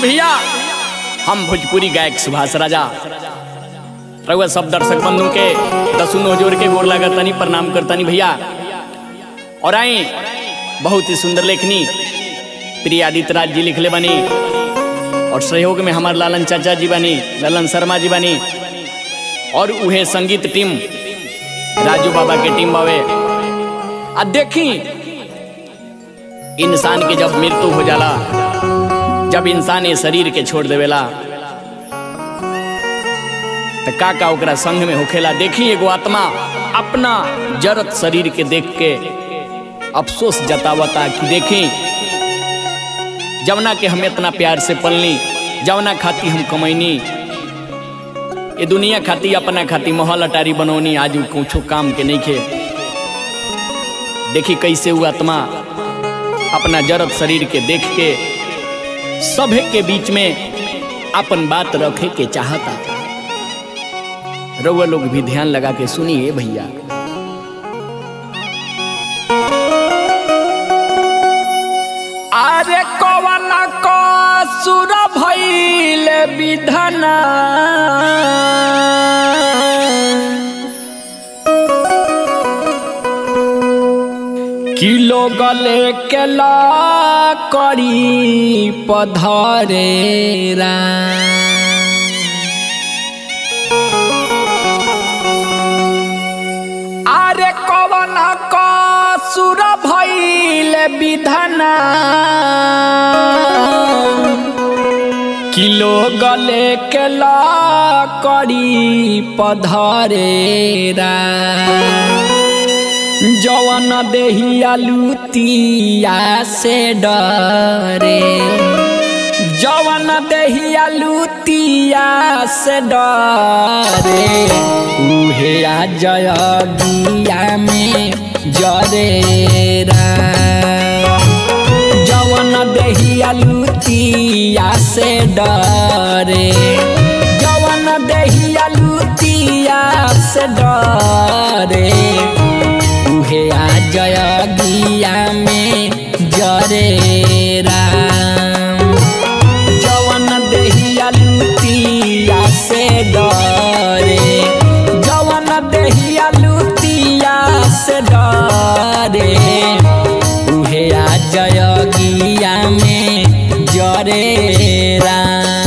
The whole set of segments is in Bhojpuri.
भैया हम भोजपुरी गायक सुभाष राजा रउआ सब दर्शक बंधु के दसुन जोड़ के गोर लागतनी प्रणाम करतनी भैया और आई बहुत ही सुंदर लेखनी प्रिय आदित्य राज जी लिखले बनी और सहयोग में हमार लालन चाचा जी बनी ललन शर्मा जी बनी और उहे संगीत टीम राजू बाबा के टीम बावे आ देखी इंसान के जब मृत्यु हो जाला जब इंसान ये शरीर के छोड़ देवेला तो का का ओकरा संग में होखेला देखी एगो आत्मा अपना जरत शरीर के देख के अफसोस जतावता कि देखी जवना के हम इतना प्यार से पलनी जवना खाती हम कमैनी ये दुनिया खाती अपना खाती महल अटारी बनौनी आज कुछो काम के नहीं खे देखी कैसे वो आत्मा अपना जरत शरीर के देख के सभे के बीच में अपन बात रखे के चाहता रउआ लोग भी ध्यान लगा के सुनिए भैया अरे कवन को सुर भइल विधना किलो गले के ला करी पधरेरा अरे कवन को सुर भइल विधना किलो गले के ला करी पधरेरा जवन देहिया लुतिया से डरे जवन देहिया लुतिया से डरे उहे आ जय गिया में जरेरा जवन देहिया लुतिया से डरे जवन देहिया लुतिया से डरे उहे आ जय गिया में जरे राम जवन देहिया लुतिया से डरे जवन देहिया लुतिया से डरे उहे आ जय गिया में जरे राम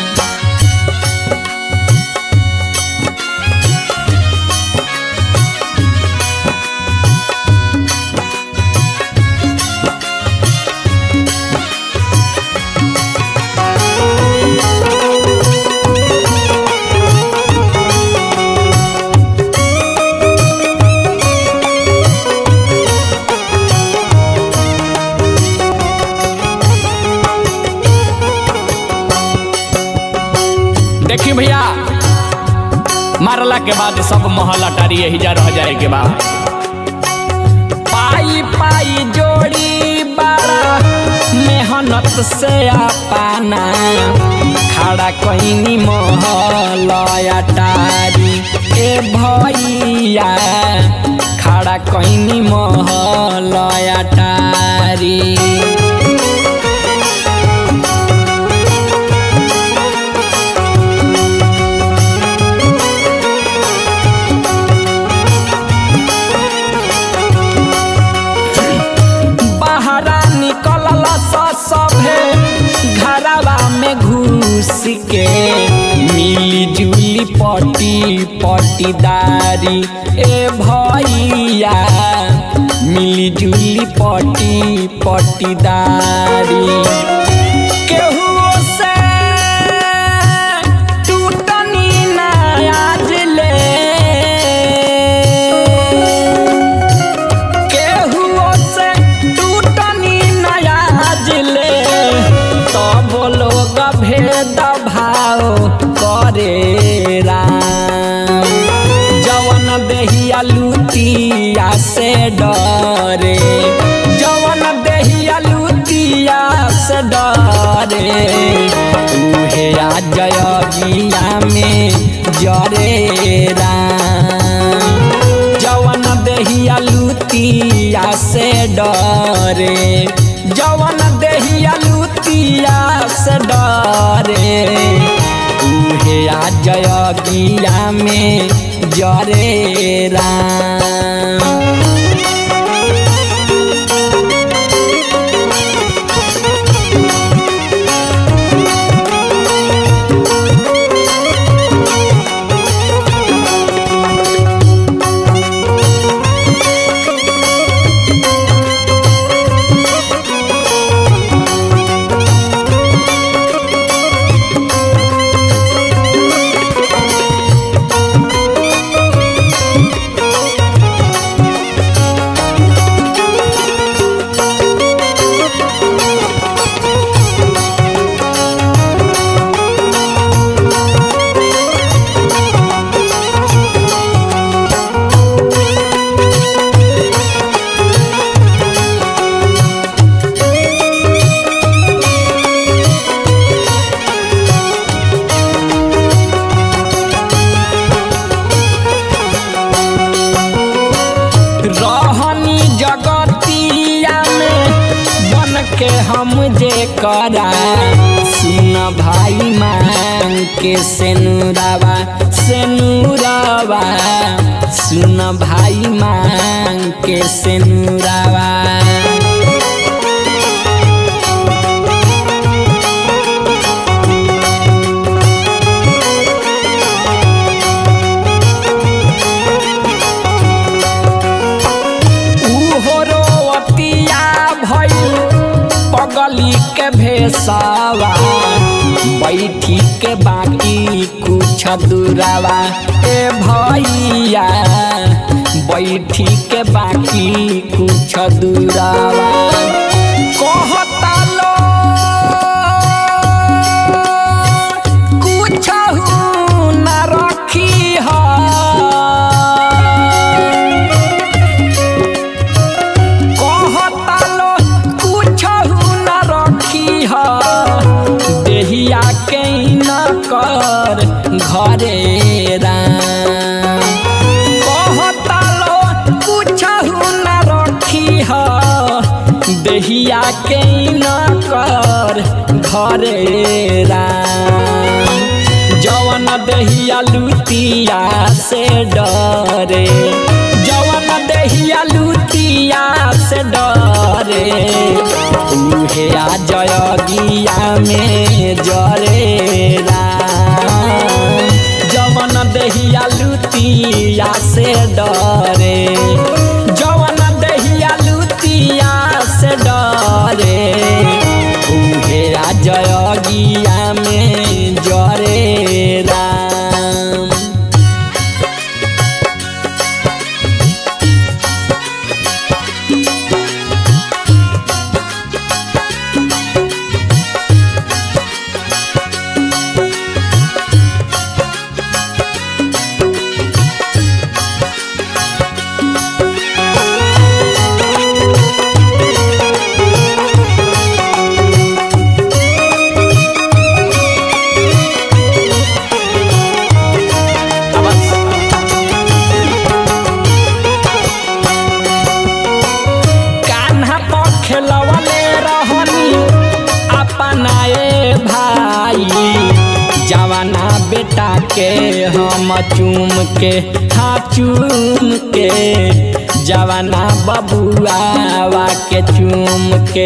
देखी भैया मारला के बाद सब महल अटारी यही जा रह जाए के बाद पाई पाई जोड़ी बारा मेहनत से पाना खड़ा कहीं महल अटारी ए भैया खड़ा कहीं महल अटारी बहरा निकलल सभे घरवा में घुस के मिली जुली पटी पटीदारी ए भैया मिली जुली पटी पटीदारी केहू से टूटनी ना आज ले केहुओ से टूटनी नया जिले तब लोग भेद भाव करे राम जवन देहिया लुतिया से डरे जवन देहिया लुतिया से डरे उहे आ जय गिया में जरे राम जवन देहिया लुतिया से डरे जवन देहिया लुतिया लुतिया से डरे उहे आ जय गिया में जरे राम रहनी जगतिया में बन के हम जे करा सुन भाई मांग के सेनुरावा सेनुरावा सुन भाई मांग के सेनुरावा उहो रोवतिया भइल पगली के भेसावा बैठी के बाकी कुछ दूरावा ए भैया बैठी के बाकी कुछ दूरावा कहता लो कुछ न रखी है कहता लो कुछहु न रखी ह देहिया के न कर घरे राम कहता लो कुछहु न रखी ह देहिया के न कर घरे राम जवन दहिया लुतिया से डरे जवन दहिया लुतिया से डरे उहे आ जय गिया में जरे राम जवन दहिया लुतिया से डरे जवन दहिया लुतिया से डरे उहे आ जय गिया में जरे राम कान्हा पर खेलवले रहनी अपनाए भाई जवाना बेटा के हम चूम के हाँ चूम के जवाना बबुआवा के चूम के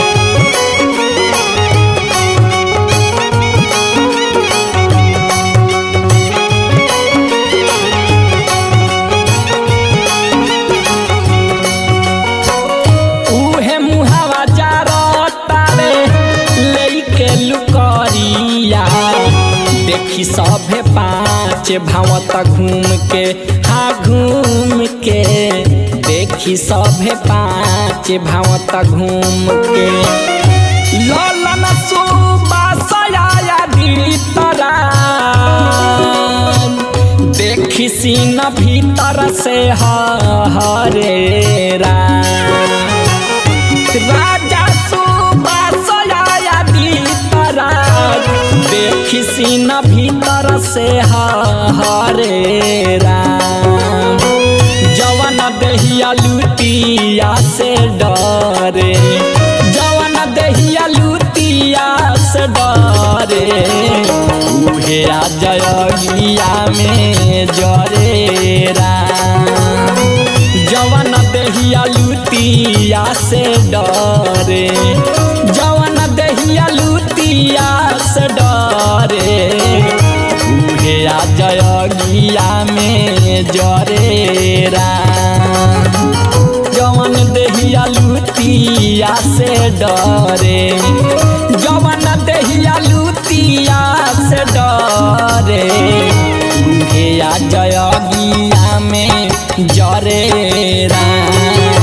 उहे मुहावा जारतारे लेके लुकरिया देखी सभे पाँच भावत घूम के हाँ घूम के देखी सभे पाँच भावत घूम के ललन सुबासया भीतरा देखी सीन भीतर से हरे राम राजा सुबासया भीतरा देखी सीन भीतर से हरे राम जवन दहिया लुटिया से डरे जवन दहिया लुटिया उहे आ जयगिया में जरे राम जवन देहिया लुतिया से डरे जवन देहिया लुतिया से डरे उहे आ जयगिया में जरे राम जवन देहिया लुतिया से डरे जवन देहिया लुतिया से डरे उहे आ जयगिया में जरे राम